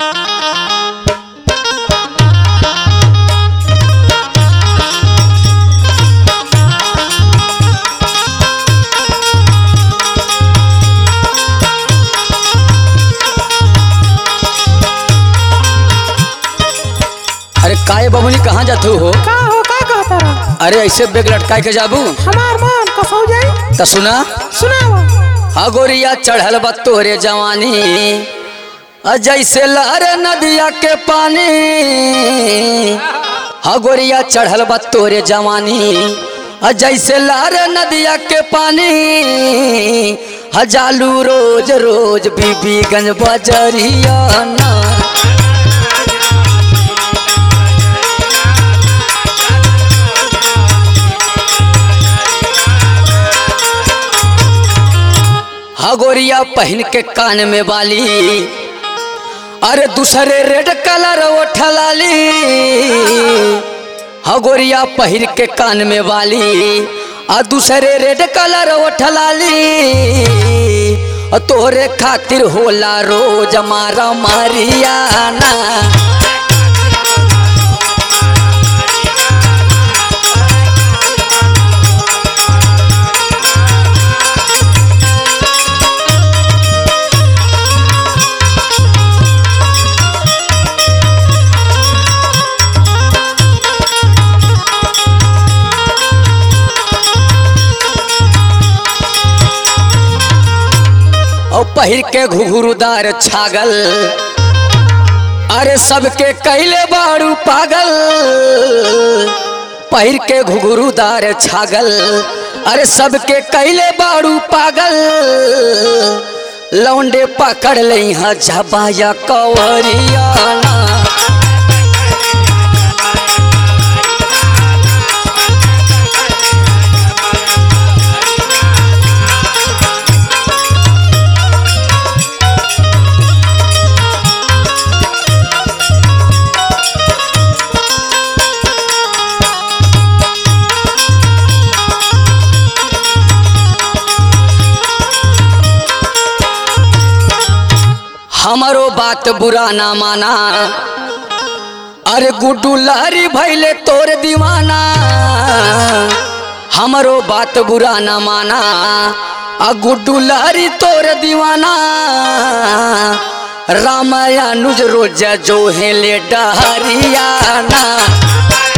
अरे काहे बबुनी कहाँ जातू हो का हो का कहता रहा अरे ऐसे बेग लटकाए के जाबू हमार मन कसौ जाई त सुना सुनाओ हा गोरिया चढ़ल बा तोहरे जवानी आ जैसे लहर नदिया के पानी हा गोरिया चढ़ल बा तोहरे जवानी आ जैसे लहर नदिया के पानी हा जालू रोज रोज बीबीगंज बजरिया ना हगोरिया पहन के कान में बाली अरे दूसरे रेड कलर ओठलाली हगोरिया पहिर के कान में बाली आ दूसरे रेड कलर ओठलाली आ तोहरे खातिर होला रोज मारा मारियाना और पहिर के घुघुरुदार छागल अरे सबके कैले बाड़ू पागल पहिर के घुघुरुदार छागल अरे सबके कैले बाड़ू पागल लौंडे पकड़ लई हाँ झबाया कवरियाना हमारो बात बुरा ना माना अरे गुड्डू लहरी भैले तोर दीवाना हमारो बात बुरा ना माना आ गुड्डू लहरी तोर दीवाना रामायणुज रोज जो हेले डहरियाना